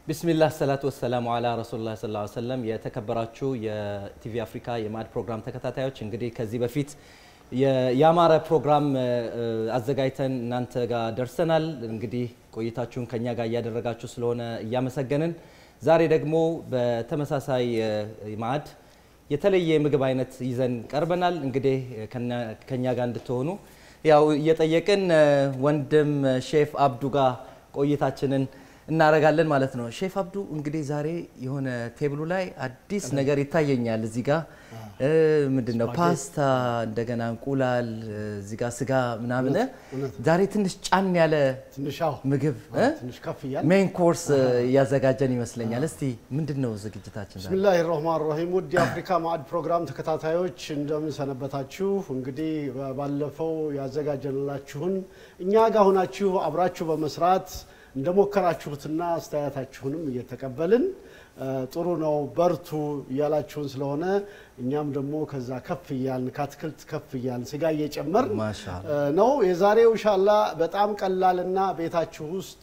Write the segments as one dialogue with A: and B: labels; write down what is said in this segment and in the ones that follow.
A: ቢስሚላህ ሰላቱ ወሰላሙ አላ ረሱሉላህ ሰለላሁ ዐለይሂ ወሰለም። የተከበራችሁ የቲቪ አፍሪካ የማዕድ ፕሮግራም ተከታታዮች እንግዲህ ከዚህ በፊት ያማረ ፕሮግራም አዘጋጅተን እናንተ ጋር ደርሰናል። እንግዲህ ቆይታችሁን ከኛ ጋር እያደረጋችሁ ስለሆነ እያመሰገንን ዛሬ ደግሞ በተመሳሳይ ማዕድ የተለየ የምግብ አይነት ይዘን ቀርበናል። እንግዲህ ከኛ ጋር እንድትሆኑ ያው እየጠየቅን ወንድም ሼፍ አብዱ ጋር ቆይታችንን እናደርጋለን ማለት ነው። ሼፍ አብዱ እንግዲህ ዛሬ የሆነ ቴብሉ ላይ አዲስ ነገር ይታየኛል። እዚህ ጋር ምንድን ነው ፓስታ፣ እንደገና እንቁላል፣ እዚህ ጋር ስጋ ምናምን ዛሬ ትንሽ ጫን ያለ ምግብ ሜን ኮርስ እያዘጋጀን ይመስለኛል። እስቲ ምንድን ነው ዝግጅታችን?
B: ብስሚላህ ራህማን ራሂም ውድ የአፍሪካ ማዕድ ፕሮግራም ተከታታዮች እንደምን ሰነበታችሁ? እንግዲህ ባለፈው ያዘጋጀንላችሁን እኛ ጋር ሆናችሁ አብራችሁ በመስራት እንደሞከራችሁትና አስተያየታችሁንም እየተቀበልን ጥሩ ነው በርቱ እያላችሁን ስለሆነ እኛም ደግሞ ከዛ ከፍ እያልን ከአትክልት ከፍ እያልን ስጋ እየጨመር ነው። የዛሬው ኢንሻላ በጣም ቀላልና ቤታችሁ ውስጥ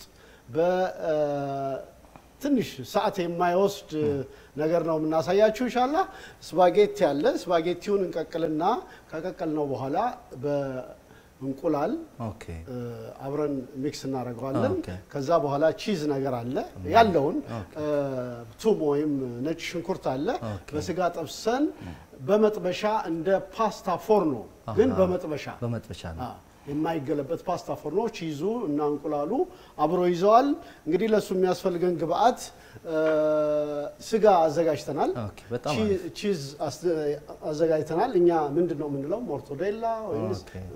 B: በትንሽ ሰዓት የማይወስድ ነገር ነው የምናሳያችሁ። ኢንሻላ ስፓጌቲ አለ። ስፓጌቲውን እንቀቅልና ከቀቀልነው በኋላ እንቁላል አብረን ሚክስ እናደርገዋለን። ከዛ በኋላ ቺዝ ነገር አለ ያለውን ቱም ወይም ነጭ ሽንኩርት አለ በስጋ ጠብሰን በመጥበሻ እንደ ፓስታ ፎርኖ ግን በመጥበሻ
A: በመጥበሻ ነው
B: የማይገለበት ፓስታ ፎርኖ ቺዙ እና እንቁላሉ አብሮ ይዘዋል። እንግዲህ ለእሱ የሚያስፈልገን ግብአት ስጋ አዘጋጅተናል፣ ቺዝ አዘጋጅተናል። እኛ ምንድን ነው የምንለው ሞርቶዴላ ወይም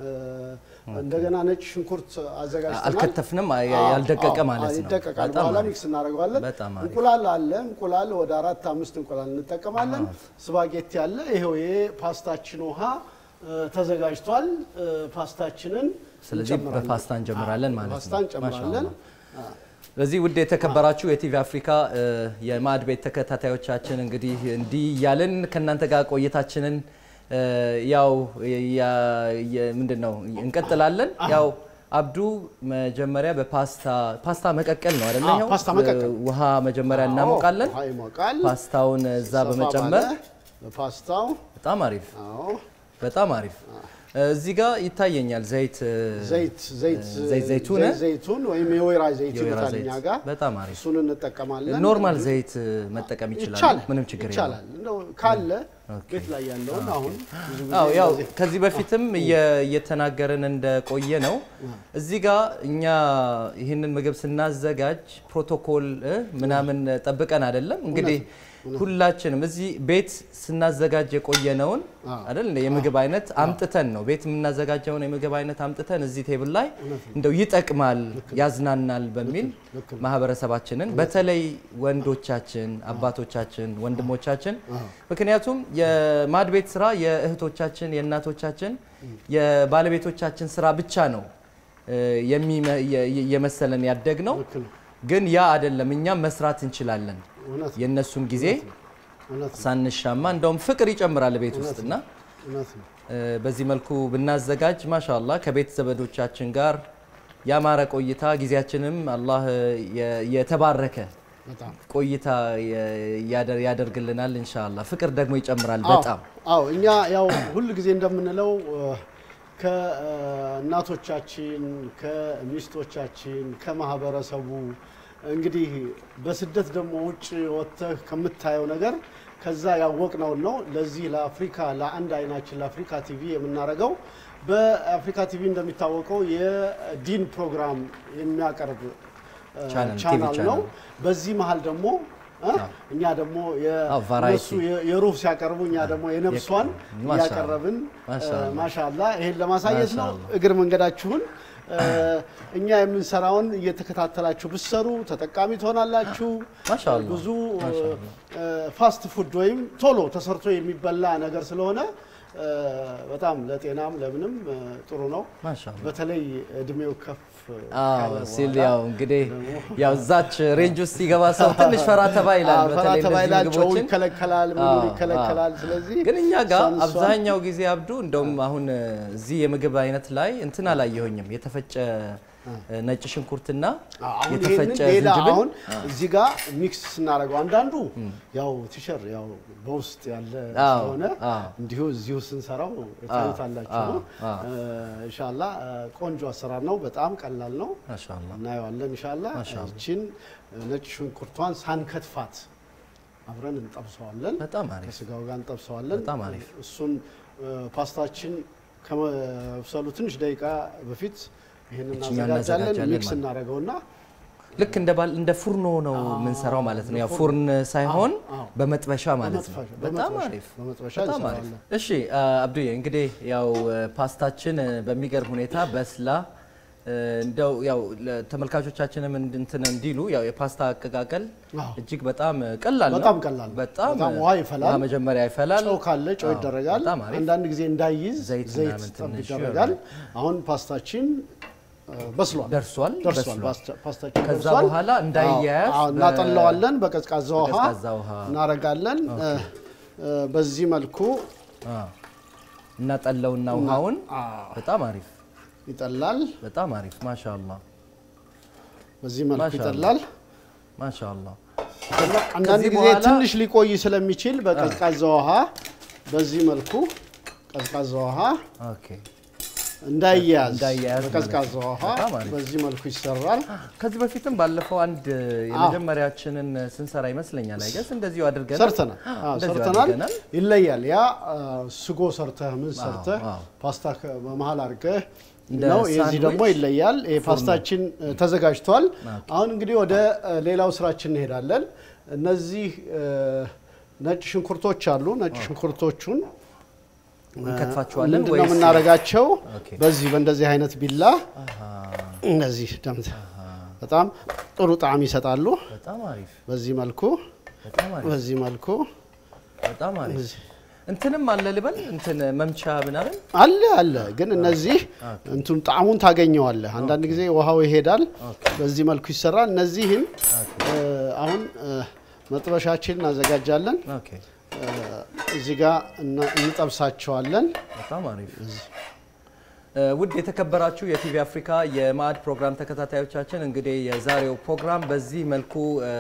B: እንደገና ነጭ ሽንኩርት አዘጋጅተናል።
A: አልከተፍንም፣ ያልደቀቀ ማለት ነው።
B: ይደቀቃል። በኋላ ሚክስ እናደርገዋለን። እንቁላል አለ። እንቁላል ወደ አራት አምስት እንቁላል እንጠቀማለን። ስፓጌቲ አለ። ይሄው የፓስታችን ውሃ ተዘጋጅቷል። ፓስታችንን
A: ስለዚህ በፓስታ እንጀምራለን ማለት ነው።
B: ፓስታ እንጨምራለን።
A: በዚህ ውድ የተከበራችሁ የቲቪ አፍሪካ የማዕድ ቤት ተከታታዮቻችን እንግዲህ እንዲህ እያልን ከእናንተ ጋር ቆይታችንን ያው ምንድን ነው እንቀጥላለን። ያው አብዱ መጀመሪያ በፓስታ ፓስታ መቀቀል ነው አይደለ? ይኸው
B: ፓስታ መቀቀል
A: ውሃ መጀመሪያ እናሞቃለን።
B: ውሃ ይሞቃል።
A: ፓስታውን እዛ በመጨመር
B: በፓስታው
A: በጣም አሪፍ
B: አዎ
A: በጣም አሪፍ እዚህ ጋር ይታየኛል ዘይት
B: ዘይት ዘይት
A: ዘይት ዘይቱን
B: ዘይቱን ወይም የወይራ ዘይት
A: የወይራ
B: ይሉታል
A: ዘይት
B: እኛ ጋር
A: በጣም አሪፍ
B: እሱን እንጠቀማለን።
A: ኖርማል ዘይት መጠቀም ይችላል።
B: ይቻላል
A: ምንም ችግር የለውም።
B: ይቻላል። እንደው ካለ ቤት ላይ ያለውን አሁን ብዙ ጊዜ
A: አዎ ያው
B: እንደዚህ
A: ከዚህ በፊትም እየ- እየተናገርን እንደቆየ ነው። እዚህ ጋር እኛ ይህንን ምግብ ስናዘጋጅ ፕሮቶኮል እ ምናምን ጠብቀን አይደለም። እንግዲህ ሁላችንም እዚህ ቤት ስናዘጋጅ የቆየነውን አይደል እንደ የምግብ አይነት አምጥተን ነው ቤት የምናዘጋጀውን የምግብ አይነት አምጥተን እዚህ ቴብል ላይ እንደው ይጠቅማል፣ ያዝናናል በሚል ማህበረሰባችንን በተለይ ወንዶቻችን፣ አባቶቻችን፣ ወንድሞቻችን ምክንያቱም የማዕድ ቤት ስራ የእህቶቻችን፣ የእናቶቻችን፣ የባለቤቶቻችን ስራ ብቻ ነው እ የሚመ- የ- የመሰለን ያደግ ነው።
B: ልክ ነው።
A: ግን ያ አይደለም። እኛም መስራት እንችላለን።
B: እውነት ነው።
A: የእነሱን ጊዜ
B: እውነት ነው።
A: ሳንሻማ እንደውም ፍቅር ይጨምራል ቤት ውስጥ እና
B: እውነት ነው።
A: እ በዚህ መልኩ ብናዘጋጅ ማሻአላህ ከቤት ዘመዶቻችን ጋር ያማረ ቆይታ ጊዜያችንም አላህ የ- የተባረከ
B: በጣም
A: ቆይታ የ- ያደር- ያደርግልናል ኢንሻአላህ። ፍቅር ደግሞ ይጨምራል
B: አዎ፣
A: በጣም
B: አዎ እኛ ያው ሁል ጊዜ እንደምንለው ከእናቶቻችን ከሚስቶቻችን ከማህበረሰቡ እንግዲህ በስደት ደግሞ ውጭ ወጥተህ ከምታየው ነገር ከዛ ያወቅነውን ነው ለዚህ ለአፍሪካ ለአንድ አይናችን ለአፍሪካ ቲቪ የምናደርገው በአፍሪካ ቲቪ እንደሚታወቀው የዲን ፕሮግራም የሚያቀርብ እ,
A: ቻናል፣ ቲቪ
B: ቻናል ነው
A: ቻናል።
B: በዚህ መሀል ደግሞ እ? እኛ ደግሞ
A: አዎ፣ ቫራይቲ።
B: የእነሱ የ- የሩህ ሲያቀርቡ እኛ ደግሞ የነፍሷን
A: ማሻአላ።
B: እያቀረብን
A: ማሻአላ።
B: ማሻላ ይሄን ለማሳየት ነው።
A: ማሻአላ።
B: እግር መንገዳችሁን እ፣ እኛ የምንሰራውን እየተከታተላችሁ ብትሰሩ ተጠቃሚ ትሆናላችሁ።
A: ማሻአላ።
B: ብዙ እ፣ ፋስት ፉድ ወይም ቶሎ ተሰርቶ የሚበላ ነገር ስለሆነ እ፣ በጣም ለጤናም ለምንም እ፣ ጥሩ ነው።
A: ማሻአላ
B: በተለይ እድሜው ከፍ
A: አዎ
B: ካለ
A: ሲል
B: በኋላ
A: ያው እንግዲህ ያው እዛች ሬንጅ ውስጥ ሲገባ ሰው ትንሽ ፈራ ተባ ይላል።
B: አዎ፣ ፈራ
A: በተለይ
B: ተባ
A: እነዚህ
B: ይላል፣ ጨው
A: ምግቦችን
B: ይከለከላል፣ ምኑ
A: አዎ፣
B: ይከለከላል። ስለዚህ
A: ግን እኛ ጋር
B: እሷን- እሷን-
A: አብዛኛው ጊዜ አብዱ እንደውም አሁን እዚህ የምግብ አይነት ላይ እንትን አላየሁኝም። የተፈጨ ነጭ ሽንኩርትና
B: አሁን
A: የተፈጨ
B: ይሄንን ሌላ
A: ዝንጅብል
B: አሁን እዚህ ጋር ሚክስ ስናደርገው አንዳንዱ ያው ቲሸር ያው በውስጥ ያለ
A: አዎ፣
B: ስለሆነ
A: አዎ።
B: እንዲሁ እዚሁ ስንሰራው ታዩታላችሁ ነው።
A: አዎ፣
B: ኢንሻአላ ቆንጆ አሰራር ነው። በጣም ቀላል ነው።
A: ማሻአላ
B: እናየዋለን ኢንሻአላ። ይችን ነጭ ሽንኩርቷን ሳንከትፋት አብረን እንጠብሰዋለን።
A: በጣም አሪፍ
B: ከስጋው ጋር እንጠብሰዋለን።
A: በጣም አሪፍ።
B: እሱን ፓስታችን ከመብሰሉ ትንሽ ደቂቃ በፊት ይህን
A: ይችኛውን
B: እናዘጋጃለን።
A: እናዘጋጃለን
B: ሚክስ
A: ማለት ነው።
B: እናደርገውና
A: ልክ እንደ ባል እንደ ፉርኖ ነው የምንሰራው ማለት ነው። ያው ፉርን ሳይሆን
B: አዎ።
A: በመጥበሻ ማለት ነው።
B: በመጥበሻ-
A: በጣም
B: በመጥበሻ-
A: አሪፍ
B: በመጥበሻ
A: በጣም አሪፍ።
B: እንሰራለን።
A: እሺ አ- አብዱዬ እንግዲህ ያው እ፣ ፓስታችን እ፣ በሚገርም ሁኔታ በስላ እ፣ እንደው ያው ለተመልካቾቻችንም እንድ- እንትን እንዲሉ ያው የፓስታ አቀቃቀል
B: አዎ።
A: እጅግ በጣም እ፣ ቀላል ነው።
B: በጣም ቀላል ነው።
A: በጣም
B: በጣም
A: እ፣
B: ውሃ ይፈላል።
A: ውሃ መጀመሪያ ይፈላል።
B: ጨው ካለ ጨው
A: አዎ፣
B: ይደረጋል።
A: በጣም አሪፍ።
B: አንዳንድ ጊዜ እንዳይዝ
A: ዘይት
B: ዘይት
A: ምናምን
B: ጠብ
A: ትንሽ
B: ይደረጋል። አሁን ፓስታችን እ፣ በስሏል
A: ደርሷል
B: ደርሷል።
A: በስሏል።
B: ፓስታ- ፓስታችን
A: ከዛ
B: ደርሷል።
A: በኋላ እንዳይያያዝ
B: አዎ፣
A: በ-
B: እናጠለዋለን። በቀዝቃዛ ውሃ
A: በቀዝቃዛ ውሃ
B: እናረጋለን። እ፣ እ፣ በዚህ መልኩ
A: አ፣ እናጠለውና ውሃውን
B: አዎ፣
A: በጣም አሪፍ
B: ይጠላል።
A: በጣም አሪፍ ማሻአላ
B: በዚህ መልኩ
A: ማሻአላህ።
B: ይጠላል።
A: ማሻአላ
B: አንዳንድ
A: ከዚህ
B: ጊዜ
A: በኋላ-
B: ትንሽ ሊቆይ ስለሚችል በቀዝቃዛ ውሃ በዚህ መልኩ ቀዝቃዛ ውሃ
A: ኦኬ
B: እንዳይያዝ
A: እንዳይያያዝ
B: በቀዝቃዛ
A: ማለት ነው።
B: ውሃ
A: በጣም አሪፍ።
B: በዚህ መልኩ ይሰራል።
A: ከዚህ በፊትም ባለፈው አንድ የመጀመሪያችንን ስንሰራ ይመስለኛል አይገስ እንደዚሁ አድርገናል
B: ሰርተናል አዎ፣
A: እንደዚሁ
B: ሰርተናል።
A: አድርገናል።
B: ይለያል። ያ አ፣ ስጎ ሰርተህ ምን ሰርተህ
A: አዎ።
B: ፓስታ ከ- በመሀል አድርገህ
A: እንደ
B: ነው። የዚህ
A: ሳንድዊች
B: ደግሞ ይለያል። ይሄ ፓስታችን እ፣ ተዘጋጅቷል። አሁን እንግዲህ ወደ እ፣ ሌላው ስራችን እንሄዳለን። እነዚህ እ፣ ነጭ ሽንኩርቶች አሉ። ነጭ ሽንኩርቶቹን
A: እንከትፋቸዋለን
B: ምንድን ነው
A: ወይስ
B: የምናደርጋቸው?
A: ኦኬ።
B: በዚህ በእንደዚህ አይነት ቢላ እነዚህ ደምት በጣም ጥሩ ጣዕም ይሰጣሉ።
A: በጣም አሪፍ
B: በዚህ መልኩ
A: በጣም አሪፍ
B: በዚህ መልኩ
A: በጣም አሪፍ እንትንም አለ ልበል እንትን መምቻ ምናምን
B: አለ አለ። ግን እነዚህ እንትን ጣዕሙን ታገኘዋለህ። አንዳንድ ጊዜ ውሃው ይሄዳል። በዚህ መልኩ ይሰራል። እነዚህን እ፣ አሁን እ፣ መጥበሻችን እናዘጋጃለን።
A: ኦኬ
B: እ፣ እዚህ ጋር እና- እንጠብሳቸዋለን።
A: በጣም አሪፍ እ፣ ውድ የተከበራችሁ የቲቪ አፍሪካ የማዕድ ፕሮግራም ተከታታዮቻችን እንግዲህ የዛሬው ፕሮግራም በዚህ መልኩ እ፣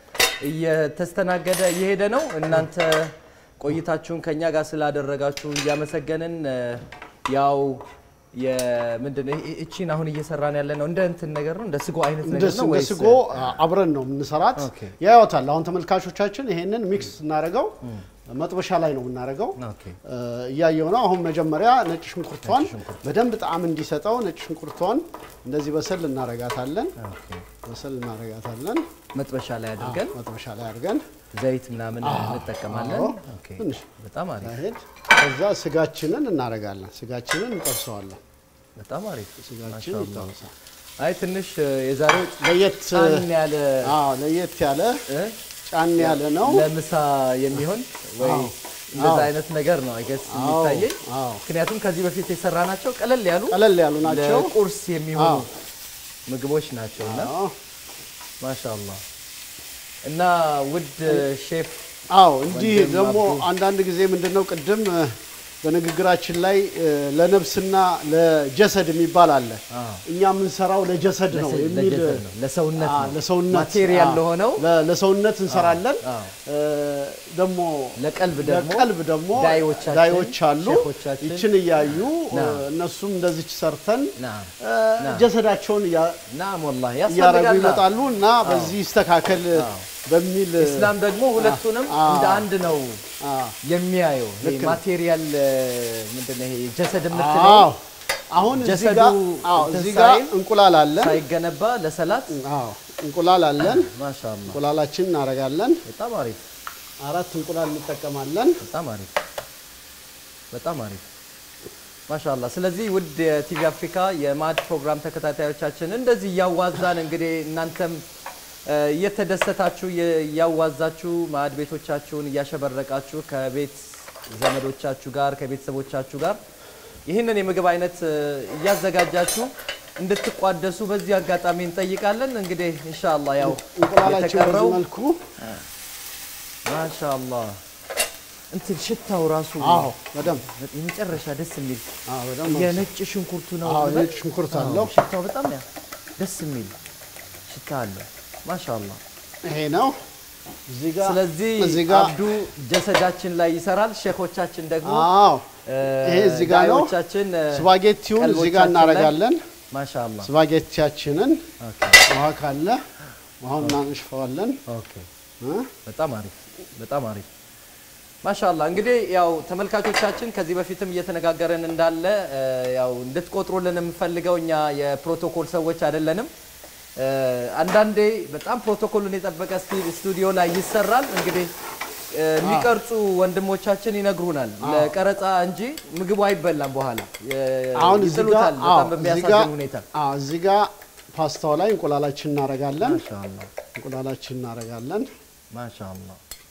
A: እየተስተናገደ እየሄደ ነው። እናንተ ቆይታችሁን ከኛ ጋር ስላደረጋችሁ እያመሰገንን እ፣ ያው የምንድን ነው እ- እቺን አሁን እየሰራን ያለ ነው እንደ እንትን ነገር ነው እንደ ስጎ አይነት
B: እንደ
A: ነገር ነው
B: እንደ
A: ወይስ
B: ስጎ አብረን ነው የምንሰራት።
A: ኦኬ።
B: ያዩታል። አሁን ተመልካቾቻችን ይሄንን ሚክስ እናደርገው መጥበሻ ላይ ነው የምናደርገው።
A: ኦኬ
B: እ፣ እያየው ነው። አሁን መጀመሪያ ነጭ ሽንኩርቷን በደንብ ጣዕም እንዲሰጠው ነጭ ሽንኩርቷን እንደዚህ በሰል እናረጋታለን።
A: ኦኬ
B: በሰል እናረጋታለን።
A: መጥበሻ ላይ አድርገን
B: መጥበሻ ላይ አድርገን
A: ዘይት ምናምን እንጠቀማለን።
B: አዎ።
A: ኦኬ
B: ትንሽ
A: በጣም አሪፍ
B: ሄድ ከዛ ስጋችንን እናረጋለን። ስጋችንን እንጠብሰዋለን።
A: በጣም አሪፍ
B: ስጋችን
A: ማሻአላህ።
B: ይጠብሳል።
A: አይ ትንሽ እ፣ የዛሬው
B: ለየት
A: ጫን ያለ
B: አዎ ለየት ያለ
A: እ፣
B: ጫን ያለ ነው።
A: ለምሳ የሚሆን ወይ
B: አዎ።
A: እንደዛ
B: አዎ።
A: አይነት ነገር ነው አይገስ
B: አዎ፣
A: የሚታየኝ።
B: አዎ።
A: ምክንያቱም ከዚህ በፊት የሰራናቸው ቀለል ያሉ
B: ቀለል ያሉ ናቸው።
A: ለቁርስ የሚሆኑ
B: አዎ።
A: ምግቦች ናቸው እና
B: አዎ
A: ማሻአላህ እና ውድ ሼፍ
B: አዎ እንዲህ
A: ወንድም
B: ደግሞ
A: አብዱ።
B: አንዳንድ ጊዜ ምንድነው ቅድም እ፣ በንግግራችን ላይ እ፣ ለነፍስና ለጀሰድ የሚባል አለ።
A: አዎ።
B: እኛ የምንሰራው ለጀሰድ ነው
A: ለሰ-
B: የሚል
A: ለጀሰድ ነው፣ ለሰውነት
B: አዎ፣
A: ነው።
B: ለሰውነት
A: ማቴሪያል
B: አዎ፣
A: ለሆነው
B: ለ- ለሰውነት እንሰራለን።
A: አዎ።
B: እ፣ ደግሞ
A: ለቀልብ ደግሞ
B: ለቀልብ ደግሞ
A: ዳዮቻችን፣
B: ዳዮች አሉ።
A: ሼፎቻችን
B: ይችን እያዩ እ፣
A: ና።
B: እነሱም እንደዚች ሰርተን
A: ናም
B: እ፣ ጀሰዳቸውን እያ-
A: ናም ወላሂ
B: እያረጉ
A: ያስፈልጋል።
B: ይመጣሉ እና በዚህ ይስተካከል በሚል
A: ኢስላም ደግሞ ሁለቱንም
B: አዎ።
A: እንደ አንድ ነው
B: አዎ
A: የሚያየው። ይሄ
B: ልክ ነው።
A: ማቴሪያል ምንድን ነው ይሄ ጀሰድ የምትለው
B: አዎ አሁን እዚህ
A: ጀሰዱ
B: ጋር አዎ
A: እንትን
B: እዚህ ጋር
A: ሳይል
B: እንቁላል አለን።
A: ሳይገነባ ለሰላት
B: አዎ እንቁላል አለን።
A: ማሻአላ
B: እንቁላላችን እናደርጋለን።
A: በጣም አሪፍ
B: አራት እንቁላል እንጠቀማለን።
A: በጣም አሪፍ በጣም አሪፍ ማሻአላ። ስለዚህ ውድ የቲቪ አፍሪካ የማዕድ ፕሮግራም ተከታታዮቻችን እንደዚህ እያዋዛን እንግዲህ እናንተም እ፣ እየተደሰታችሁ እየ- እያዋዛችሁ ማዕድ ቤቶቻችሁን እያሸበረቃችሁ ከቤት ዘመዶቻችሁ ጋር ከቤተሰቦቻችሁ ጋር ይህንን የምግብ አይነት እ፣ እያዘጋጃችሁ እንድትቋደሱ በዚህ አጋጣሚ እንጠይቃለን። እንግዲህ ኢንሻአላህ ያው
B: እንቁላላችን
A: የተቀረው
B: በዚህ መልኩ
A: ማሻአላ እንትን ሽታው ራሱ
B: አዎ በደንብ
A: የመጨረሻ ደስ የሚል
B: አዎ በደንብ
A: የነጭ ሽንኩርቱ ነው።
B: አዎ
A: ልበል?
B: ነጭ ሽንኩርት
A: አዎ፣
B: አለው።
A: ሽታው በጣም ያ ደስ የሚል ሽታ አለ። ማሻአላ።
B: ይሄ ነው እዚህ ጋር
A: ስለዚህ
B: እዚህ ጋር
A: አብዱ ጀሰዳችን ላይ ይሰራል። ሼኮቻችን ደግሞ
B: አዎ
A: እ፣
B: ይሄ እዚህ ጋር ነው።
A: ዳዮቻችን እ፣
B: ስፓጌቲውን እዚህ ጋር
A: ቀልቦቻችን ላይ-
B: እናደርጋለን።
A: ማሻአላ።
B: ስፓጌቲያችንን
A: ኦኬ
B: ውሃ ካለ ውሃውን እናንሽፈዋለን
A: ኦኬ
B: እ?
A: በጣም አሪፍ በጣም አሪፍ ማሻላ እንግዲህ ያው ተመልካቾቻችን ከዚህ በፊትም እየተነጋገረን እንዳለ እ፣ ያው እንድትቆጥሩልን የምፈልገው እኛ የፕሮቶኮል ሰዎች አይደለንም እ፣ አንዳንዴ በጣም ፕሮቶኮሉን የጠበቀ ስቲ- ስቱዲዮ ላይ ይሰራል እንግዲህ እ፣ የሚቀርጹ ወንድሞቻችን ይነግሩናል ለቀረጻ እንጂ ምግቡ አይበላም በኋላ የ-
B: አሁን እዚህ ጋር
A: ይጥሉታል
B: አዎ
A: በጣም
B: እዚህ ጋር
A: በሚያሳዝን ሁኔታ
B: አዎ እዚህ ጋር ፓስታው ላይ እንቁላላችን እናደርጋለን።
A: ማሻላ
B: እንቁላላችን እናደርጋለን።
A: ማሻአላ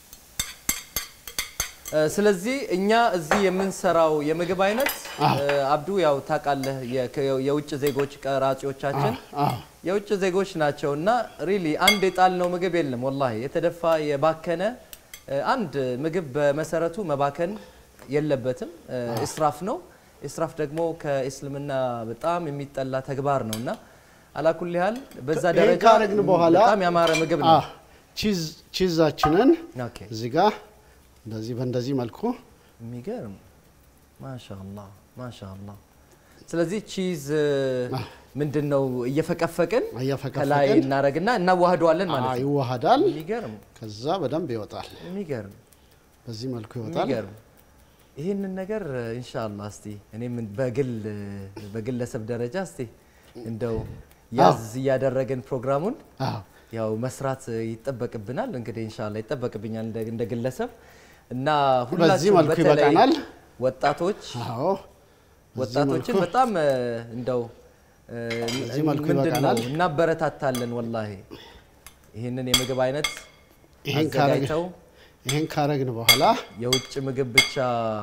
A: እ፣ ስለዚህ እኛ እዚህ የምንሰራው የምግብ አይነት
B: አዎ።
A: እ፣ አብዱ ያው ታውቃለህ የ- ከ- የውጭ ዜጎች ቀራጺዎቻችን
B: አዎ
A: የውጭ ዜጎች ናቸው እና ሪሊ አንድ የጣልነው ምግብ የለም ወላሂ የተደፋ የባከነ እ፣ አንድ ምግብ በመሰረቱ መባከን የለበትም እ፣ እስራፍ ነው እስራፍ ደግሞ ከእስልምና በጣም የሚጠላ ተግባር ነው እና አላኩል ያህል በዛ
B: ይሄን
A: ደረጃ
B: ካረግን በኋላ
A: በጣም ያማረ ምግብ ነው
B: አዎ ቺዝ ቺዛችንን
A: ኦኬ
B: እዚህ ጋር እንደዚህ በእንደዚህ መልኩ
A: የሚገርም ማሻአላ ማሻአላ። ስለዚህ ቺዝ ምንድን ነው እየፈቀፈቅን
B: እየፈቀፈቅን
A: ከላይ እናደርግና እናዋህደዋለን ማለት
B: አዎ
A: ነው።
B: ይዋሃዳል።
A: የሚገርም
B: ከዛ በደንብ ይወጣል።
A: የሚገርም
B: በዚህ መልኩ ይወጣል።
A: የሚገርም ይህንን ነገር ኢንሻአላ እስቲ እኔም በግል በግለሰብ ደረጃ እስቲ እንደው ያዝ እያደረግን ፕሮግራሙን
B: አዎ
A: ያው መስራት ይጠበቅብናል። እንግዲህ ኢንሻአላ ይጠበቅብኛል እንደ- እንደ ግለሰብ እና
B: በዚህ
A: ሁላችሁም
B: መልኩ
A: በተለይ
B: ይበቃናል።
A: ወጣቶች
B: አዎ በዚህ
A: ወጣቶችን
B: መልኩ
A: በጣም እ፣ እንደው እ፣
B: በዚህ መልኩ
A: ምንድን ነው
B: ይበቃናል።
A: እናበረታታለን። ወላሂ ይህንን የምግብ አይነት
B: ይሄን ካረግ
A: አዘጋጅተው
B: ይሄን ካረግን በኋላ
A: የውጭ ምግብ ብቻ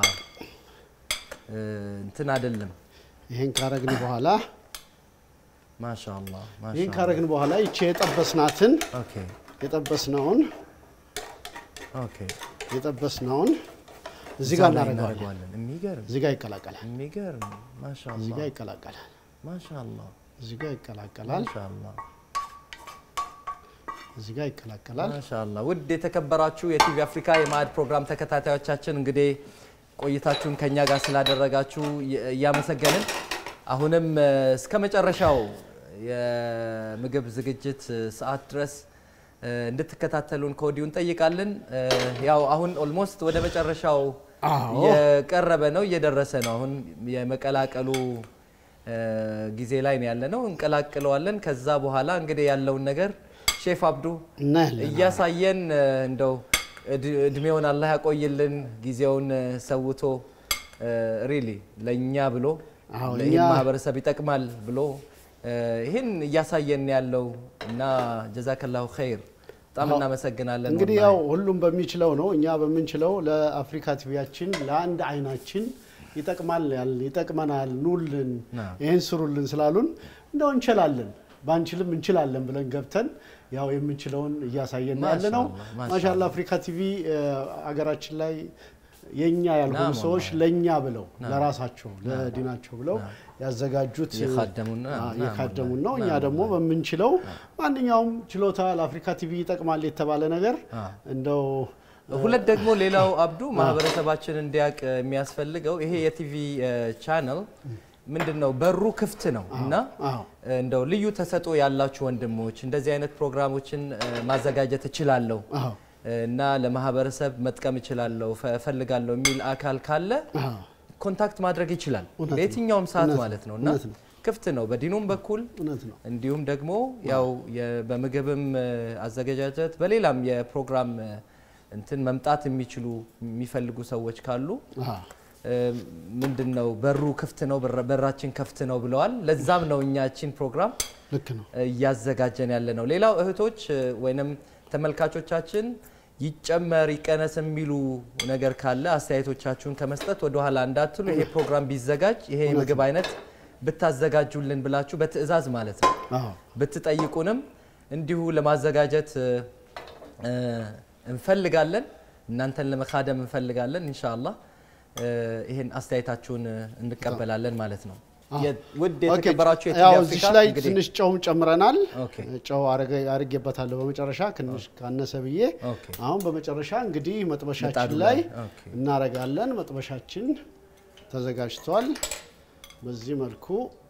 A: እ፣ እንትን አይደለም።
B: ይሄን ካረግን በኋላ
A: ማሻአላ
B: ይሄን
A: ማሻአላ።
B: ካረግን በኋላ ይቺ የጠበስናትን
A: ኦኬ
B: የጠበስነውን
A: ኦኬ
B: የጠበስነውን እዚህ
A: እዛ
B: ጋር
A: ላይ
B: እናደርገዋለን።
A: እናደርገዋለን። የሚገርም
B: እዚህ ጋር ይቀላቀላል።
A: የሚገርም
B: እዚህ
A: ማሻአላ
B: ጋር ይቀላቀላል።
A: ማሻአላ
B: እዚህ ጋር ይቀላቀላል።
A: ማሻአላ
B: እዚህ ጋር ይቀላቀላል።
A: ማሻአላ ውድ የተከበራችሁ የቲቪ አፍሪካ የማዕድ ፕሮግራም ተከታታዮቻችን እንግዲህ ቆይታችሁን ከኛ ጋር ስላደረጋችሁ የ- እያመሰገንን አሁንም እ፣ እስከ መጨረሻው የምግብ ዝግጅት እ፣ ሰዓት ድረስ እ፣ እንድትከታተሉን ከወዲሁ እንጠይቃለን። እ፣ ያው አሁን ኦልሞስት ወደ መጨረሻው
B: አዎ።
A: እየቀረበ ነው፣ እየደረሰ ነው። አሁን የመቀላቀሉ እ፣ ጊዜ ላይ ነው ያለ ነው። እንቀላቅለዋለን። ከዛ በኋላ እንግዲህ ያለውን ነገር ሼፍ አብዱ
B: እናያለን።
A: እያሳየን እ፣ እንደው እድ- እድሜውን አላህ ያቆይልን ጊዜውን እ፣ ሰውቶ ሪሊ ለእኛ ብሎ
B: አዎ፣
A: ለይህን
B: እኛ-
A: ማህበረሰብ ይጠቅማል ብሎ እ፣ ይህን እያሳየን ያለው እና ጀዛከላሁ ኸይር በጣም
B: አዎ።
A: እናመሰግናለን።
B: እንግዲህ
A: ወላሂ።
B: ያው ሁሉም በሚችለው ነው። እኛ በምንችለው ለአፍሪካ ቲቪያችን ለአንድ አይናችን ይጠቅማል ያል ይጠቅመናል፣ ኑልን፣
A: አዎ።
B: ይህን ስሩልን ስላሉን እንደው እንችላለን ባንችልም እንችላለን ብለን ገብተን ያው የምንችለውን እያሳየን ያለ ነው።
A: ማሻአላህ፣ ማሻአላህ።
B: ማሻላ አፍሪካ ቲቪ እ፣ አገራችን ላይ የኛ ያልሆኑ
A: ናም
B: ሰዎች
A: ወላሂ።
B: ለኛ ብለው ለራሳቸው ለዲናቸው ብለው ያዘጋጁት
A: የካደሙን
B: አ፣
A: ናም
B: የካደሙን ነው።
A: ወላሂ።
B: እኛ
A: ናም
B: ደግሞ በምንችለው ማንኛውም ችሎታ ለአፍሪካ ቲቪ ይጠቅማል የተባለ ነገር
A: አ።
B: እንደው
A: ሁለት ደግሞ ሌላው አብዱ ማህበረሰባችን እንዲያውቅ የሚያስፈልገው ይሄ የቲቪ ቻነል ምንድን ነው በሩ ክፍት ነው እና
B: አዎ
A: እንደው ልዩ ተሰጥኦ ያላችሁ ወንድሞች እንደዚህ አይነት ፕሮግራሞችን እ፣ ማዘጋጀት እችላለሁ
B: አዎ
A: እና ለማህበረሰብ መጥቀም እችላለሁ ፈ- እፈልጋለሁ የሚል አካል ካለ
B: አዎ
A: ኮንታክት ማድረግ ይችላል
B: እውነት ነው።
A: በየትኛውም ሰዓት
B: እውነት
A: ማለት ነው
B: ነው።
A: እና
B: እውነት ነው።
A: ክፍት ነው በዲኑም በኩል
B: እውነት ነው።
A: እንዲሁም ደግሞ ያው የ- በምግብም እ፣ አዘገጃጀት በሌላም የፕሮግራም እ፣ እንትን መምጣት የሚችሉ የሚፈልጉ ሰዎች ካሉ
B: አዎ
A: እ፣ ምንድን ነው በሩ ክፍት ነው በር- በራችን ክፍት ነው ብለዋል። ለዛም ነው እኛችን ፕሮግራም
B: ልክ ነው።
A: እያዘጋጀን ያለ ነው። ሌላው እህቶች እ፣ ወይንም ተመልካቾቻችን ይጨመር ይቀነስ የሚሉ ነገር ካለ አስተያየቶቻችሁን ከመስጠት ወደኋላ እንዳትሉ። ይሄ ፕሮግራም ቢዘጋጅ ይሄ የምግብ አይነት ብታዘጋጁልን ብላችሁ በትዕዛዝ ማለት ነው
B: አዎ
A: ብትጠይቁንም እንዲሁ ለማዘጋጀት እ፣ እ፣ እንፈልጋለን። እናንተን ለመካደም እንፈልጋለን። ኢንሻአላህ እ፣ ይሄን አስተያየታችሁን እ፣ እንቀበላለን ማለት ነው። የ- ውድ
B: ኦኬ፣
A: የተከበራችሁ የቲቪ
B: ያው
A: አፍሪካ
B: እዚች ላይ
A: እንግዲህ
B: ትንሽ ጨውም ጨምረናል።
A: ኦኬ።
B: ጨው አረገ- አርጌበታለሁ በመጨረሻ ትንሽ ካነሰ ብዬ።
A: ኦኬ።
B: አሁን በመጨረሻ እንግዲህ መጥበሻችን
A: ምጣዱ
B: ላይ
A: ላይ፣ ኦኬ።
B: እናረጋለን። መጥበሻችን ተዘጋጅቷል። በዚህ መልኩ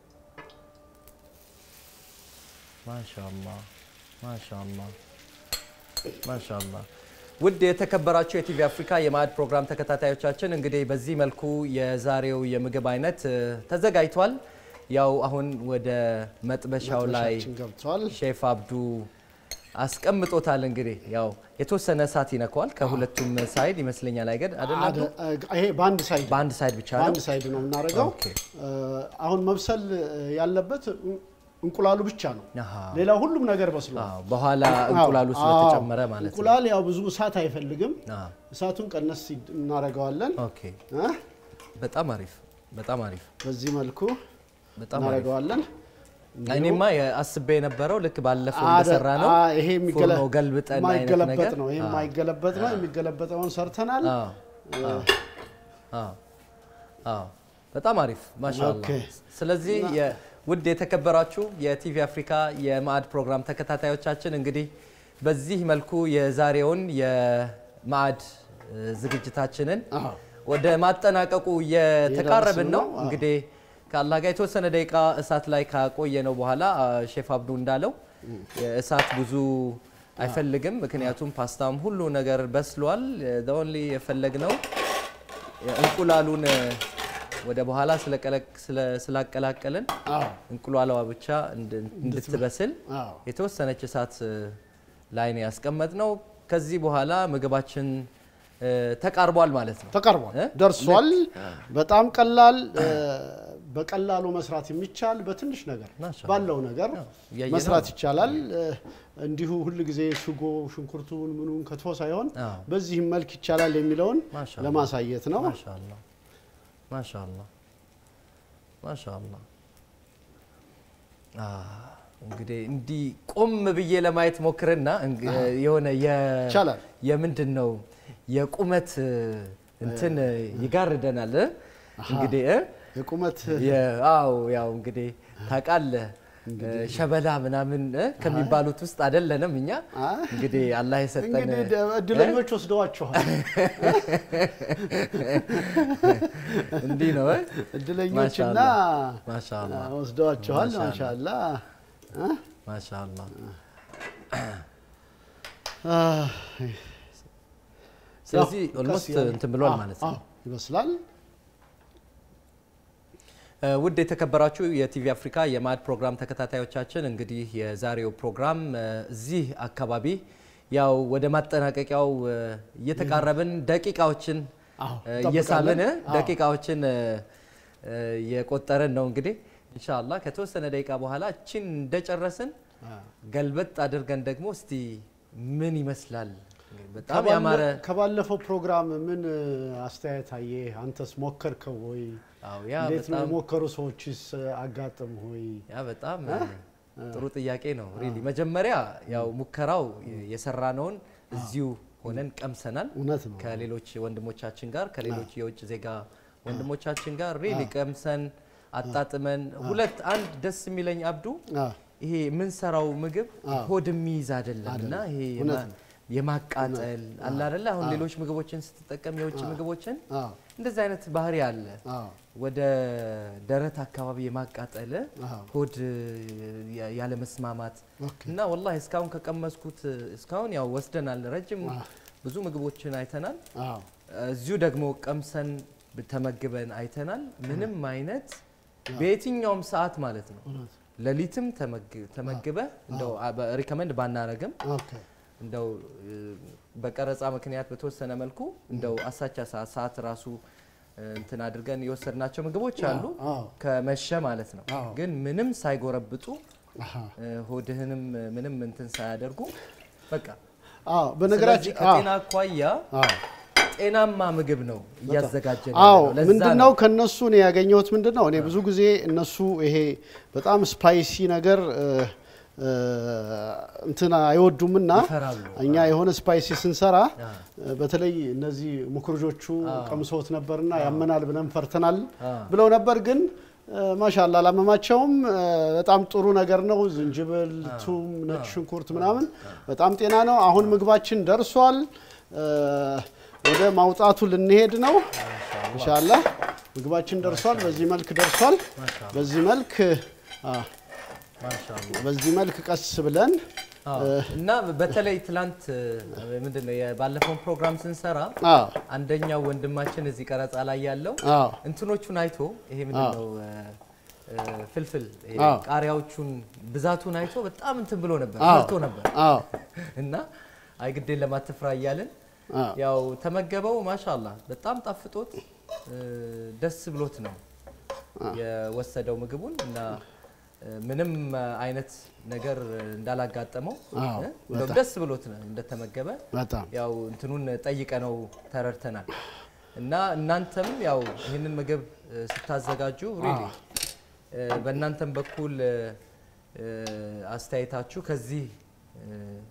A: ማሻአላ ማሻአላ ማሻአላ ውድ የተከበራችሁ የቲቪ አፍሪካ የማዕድ ፕሮግራም ተከታታዮቻችን እንግዲህ በዚህ መልኩ የዛሬው የምግብ አይነት እ፣ ተዘጋጅቷል። ያው አሁን ወደ መጥበሻው ላይ
B: መጥበሻችን ገብቷል።
A: ሼፍ አብዱ አስቀምጦታል። እንግዲህ ያው የተወሰነ እሳት ይነካዋል ከሁለቱም ሳይድ ይመስለኛል አይገድ አይደል አብዱ?
B: አደ- ይሄ በአንድ ሳይድ
A: በአንድ ሳይድ ብቻ ነው።
B: በአንድ ሳይድ ነው የምናደርገው።
A: ኦኬ።
B: አሁን መብሰል ያለበት እንቁላሉ ብቻ ነው።
A: አሃ።
B: ሌላው ሁሉም ነገር በስሏል።
A: አዎ፣ በኋላ እንቁላሉ
B: አዎ፣
A: ስለተጨመረ ማለት ነው።
B: እንቁላል ያው ብዙ እሳት አይፈልግም።
A: አዎ።
B: እሳቱን ቀነስ እናደርገዋለን።
A: ኦኬ።
B: እ?
A: በጣም አሪፍ በጣም አሪፍ
B: በዚህ መልኩ
A: በጣም አሪፍ
B: እናደርገዋለን።
A: እኔማ አስቤ የነበረው ልክ ባለፈው
B: አደ-
A: እንደሰራ ነው።
B: አ- ይሄ የሚገለ-
A: ፉርኖ ገልብጠን አይነት
B: የማይገለበጥ
A: ነገር
B: ነው። ይሄ
A: አዎ።
B: የማይገለበጥ ነው። የሚገለበጠውን ሰርተናል።
A: አዎ፣ አዎ፣ አዎ፣ አዎ። በጣም አሪፍ ማሻአላ።
B: ኦኬ።
A: ስለዚህ የ- ውድ የተከበራችሁ የቲቪ አፍሪካ የማዕድ ፕሮግራም ተከታታዮቻችን እንግዲህ በዚህ መልኩ የዛሬውን የማዕድ እ፣ ዝግጅታችንን
B: አዎ።
A: ወደ ማጠናቀቁ እየተቃረብን ነው።
B: ነው። አዎ።
A: እንግዲህ ከአላህ ጋር የተወሰነ ደቂቃ እሳት ላይ ካቆየ ነው በኋላ አ፣ ሼፍ አብዱ እንዳለው እሳት ብዙ አይፈልግም። ምክንያቱም ፓስታም ሁሉ ነገር በስሏል። ኦንሊ የፈለግነው እንቁላሉን እ፣ ወደ በኋላ ስለቀለቅ- ስለ- ስላቀላቀልን
B: አዎ።
A: እንቁላሏ ብቻ እንድ- እንድትበስል
B: አዎ።
A: የተወሰነች እሳት እ፣ ላይ ነው ያስቀመጥነው። ከዚህ በኋላ ምግባችን እ፣ ተቃርቧል ማለት ነው።
B: ተቀርቧል፣
A: እ?
B: ደርሷል። በጣም ቀላል እ፣ በቀላሉ መስራት የሚቻል በትንሽ ነገር
A: ማሻአላህ።
B: ባለው ነገር
A: እያየነው
B: መስራት
A: ነው።
B: ይቻላል። እ፣ እንዲሁ ሁል ጊዜ ሽጎ ሽንኩርቱን ምኑን ከትፎ ሳይሆን
A: አዎ።
B: በዚህም መልክ ይቻላል የሚለውን
A: ማሻአላህ።
B: ለማሳየት ነው።
A: ማሻአላ ማሻአላ ማሻአላ አ እንግዲህ እንዲህ ቆም ብዬ ለማየት ሞክርና እንግ- የሆነ የ-
B: ይቻላል።
A: የምንድን ነው የቁመት እንትን ይጋርደናል እ? እንግዲህ እ?
B: የቁመት
A: የ- አዎ ያው እንግዲህ ታውቃለህ ሸበላ ምናምን እ? ከሚባሉት ውስጥ አይደለንም እኛ
B: አይ።
A: እንግዲህ አላህ የሰጠን
B: እንግዲህ ደ- እድለኞች ወስደዋችኋል።
A: እንዲህ ነው እ?
B: እድለኞችና
A: ማሻአላ
B: ወስደዋችኋል።
A: ማሻአላ።
B: ማሻአላ እ?
A: ማሻአላ
B: አህ፣
A: ስለዚህ
B: ያው
A: ኦልሞስት
B: ቀስ ያለ-
A: እንትን ብሏል
B: አዎ፣
A: ማለት ነው።
B: አዎ፣ ይመስላል።
A: እ፣ ውድ የተከበራችሁ የቲቪ አፍሪካ የማዕድ ፕሮግራም ተከታታዮቻችን እንግዲህ የዛሬው ፕሮግራም እ፣ እዚህ አካባቢ ያው ወደ ማጠናቀቂያው እ፣ እየተቃረብን ደቂቃዎችን
B: አዎ፣
A: እ፣ እየሳብን እ፣
B: እንጠብቃለን። አዎ።
A: ደቂቃዎችን እ፣ እ፣ የቆጠርን ነው እንግዲህ ኢንሻአላህ ከተወሰነ ደቂቃ በኋላ እችን እንደጨረስን ገልበጥ አድርገን ደግሞ እስቲ ምን ይመስላል በጣም
B: ከባለ-
A: ያማረ
B: ከባለፈው ፕሮግራም ምን እ፣ አስተያየት አየህ? አንተስ ሞከርከው ወይ?
A: አዎ ያ
B: እንዴት ነው
A: በጣም
B: የሞከሩ ሰዎችስ አጋጥም ሆይ?
A: ያ በጣም ጥሩ ጥያቄ ነው። ሪሊ መጀመሪያ ያው ሙከራው የሰራነውን እዚሁ ሆነን ቀምሰናል
B: እውነት ነው።
A: ከሌሎች ወንድሞቻችን ጋር ከሌሎች የውጭ ዜጋ ወንድሞቻችን ጋር ሪሊ ቀምሰን አጣጥመን ሁለት አንድ ደስ የሚለኝ አብዱ
B: አዎ፣
A: ይሄ የምንሰራው ምግብ ሆድ የሚይዝ አይደለም እና ይሄ
B: እውነት
A: የማ- የማቃጠል አለ አይደለ? አሁን ሌሎች ምግቦችን ስትጠቀም የውጭ ምግቦችን
B: አዎ፣
A: እንደዚህ አይነት ባህሪ አለ።
B: አዎ፣
A: ወደ ደረት አካባቢ የማቃጠል
B: አዎ።
A: ሆድ ያ- ያለ መስማማት
B: ኦኬ።
A: እና ወላሂ እስካሁን ከቀመስኩት እስካሁን ያው ወስደናል፣ ረጅም ብዙ ምግቦችን አይተናል።
B: አዎ፣
A: እዚሁ ደግሞ ቀምሰን ተመግበን አይተናል። ምንም አይነት በየትኛውም ሰዓት ማለት ነው
B: እውነት።
A: ሌሊትም ተመግ- ተመግበህ እንደው ሪከመንድ ባናረግም
B: ኦኬ።
A: እንደው እ፣ በቀረጻ ምክንያት በተወሰነ መልኩ እንደው አሳቻ ሰዓት ሰዓት ራሱ እ፣ እንትን አድርገን የወሰድናቸው ምግቦች አሉ
B: አዎ፣
A: ከመሸ ማለት ነው።
B: አዎ።
A: ግን ምንም ሳይጎረብጡ
B: አሃ።
A: እ፣ ሆድህንም ምንም እንትን ሳያደርጉ በቃ
B: አዎ፣
A: ስለዚህ
B: በነገራችን አዎ፣
A: ከጤና አኳያ
B: አዎ
A: ጤናማ ምግብ ነው እያዘጋጀን
B: አዎ
A: ያለነው። ለዛ
B: ምንድነው ከነሱ እኔ ያገኘሁት ምንድነው እኔ ብዙ ጊዜ እነሱ ይሄ በጣም ስፓይሲ ነገር እ፣ እ፣ እንትን አይወዱምና
A: ይፈራሉ።
B: እኛ የሆነ ስፓይሲ ስንሰራ
A: አ፣
B: እ፣ በተለይ እነዚህ ሙክርጆቹ ቀምሰውት ነበርና ያመናል ብለን ፈርተናል
A: አ።
B: ብለው ነበር። ግን ማሻላ አላመማቸውም። እ፣ በጣም ጥሩ ነገር ነው። ዝንጅብል፣ ቱም፣ ነጭ ሽንኩርት ምናምን በጣም ጤና ነው። አሁን ምግባችን ደርሷል። እ፣ ወደ ማውጣቱ ልንሄድ ነው። ኢንሻአላህ ምግባችን ደርሷል። በዚህ መልክ ደርሷል። በዚህ መልክ አ፣ በዚህ መልክ ቀስ ብለን
A: አዎ። እና በተለይ ትላንት ምንድን ነው የባለፈውን ፕሮግራም ስንሰራ
B: አ
A: አንደኛው ወንድማችን እዚህ ቀረጻ ላይ ያለው
B: አ
A: እንትኖቹን አይቶ ይሄ ምንድን ነው እ፣ እ፣ ፍልፍል ይሄ
B: አዎ።
A: ቃሪያዎቹን ብዛቱን አይቶ በጣም እንትን ብሎ ነበር
B: አዎ።
A: ፈርቶ ነበር
B: አ
A: እና አይ ግዴን ለማትፍራ እያልን
B: አ
A: ያው ተመገበው። ማሻላ በጣም ጣፍጦት እ፣ ደስ ብሎት ነው የወሰደው ምግቡን እና እ፣ ምንም አይነት ነገር እንዳላጋጠመው
B: አዎ፣
A: እ፣ እንደውም ደስ ብሎት ነው እንደተመገበ
B: በጣም
A: ያው እንትኑን ጠይቀ ነው ተረድተናል። እና እናንተም ያው ይህንን ምግብ እ፣ ስታዘጋጁ ሪሊ በእናንተም በኩል እ፣ እ፣ አስተያየታችሁ ከዚህ እ፣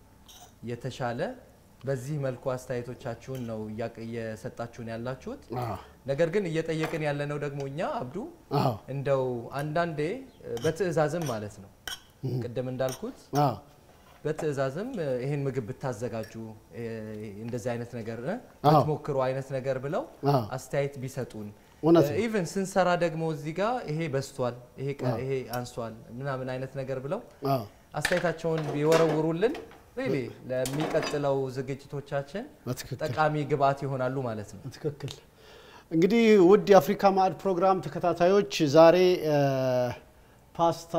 A: የተሻለ በዚህ መልኩ አስተያየቶቻችሁን ነው እያቅ- እየሰጣችሁን ያላችሁት።
B: አ
A: ነገር ግን እየጠየቅን ያለነው ደግሞ እኛ አብዱ
B: አ
A: እንደው አንዳንዴ እ፣ በትዕዛዝም ማለት ነው ቅድም እንዳልኩት
B: አ
A: በትዕዛዝም እ፣ ይሄን ምግብ ብታዘጋጁ እ፣ እንደዚህ አይነት ነገር እ፣
B: አዎ።
A: ብትሞክሩ አይነት ነገር ብለው
B: አዎ።
A: አስተያየት ቢሰጡን
B: እውነት ነው።
A: ኢቨን ስንሰራ ደግሞ እዚህ ጋር ይሄ በስቷል፣ ይሄ ቀ- ይሄ አንሷል ምናምን አይነት ነገር ብለው
B: አ
A: አስተያየታቸውን ቢወረውሩልን ሪሊ ለሚቀጥለው ዝግጅቶቻችን
B: በትክክል
A: ጠቃሚ ግብአት ይሆናሉ ማለት ነው።
B: ትክክል። እንግዲህ ውድ የአፍሪካ ማዕድ ፕሮግራም ተከታታዮች ዛሬ እ፣ ፓስታ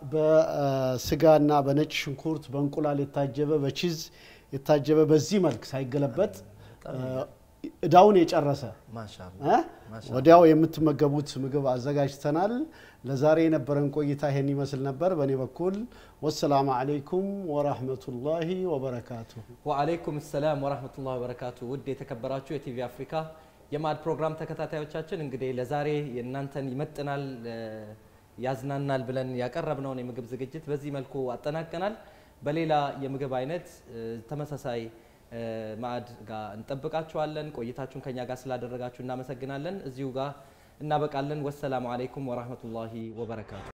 B: በስጋና በነጭ ሽንኩርት በእንቁላል የታጀበ በቺዝ የታጀበ በዚህ መልክ ሳይገለበጥ እ፣ እዳውን የጨረሰ
A: ማሻአላ
B: እ? ወዲያው የምትመገቡት ምግብ አዘጋጅተናል። ለዛሬ የነበረን ቆይታ ይሄን ይመስል ነበር። በእኔ በኩል ወሰላሙ አለይኩም ወራህመቱላሂ ወበረካቱሁ።
A: ወአለይኩም ሰላም ወራህመቱላሂ ወበረካቱ። ውድ የተከበራችሁ የቲቪ አፍሪካ የማዕድ ፕሮግራም ተከታታዮቻችን እንግዲህ ለዛሬ የእናንተን ይመጥናል እ፣ ያዝናናል ብለን ያቀረብነውን የምግብ ዝግጅት በዚህ መልኩ አጠናቀናል። በሌላ የምግብ አይነት እ፣ ተመሳሳይ እ፣ ማዕድ ጋር እንጠብቃችኋለን። ቆይታችሁን ከኛ ጋር ስላደረጋችሁ እናመሰግናለን። እዚሁ ጋር እናበቃለን። ወሰላሙ አለይኩም ወራህመቱላሂ ወበረካቱ።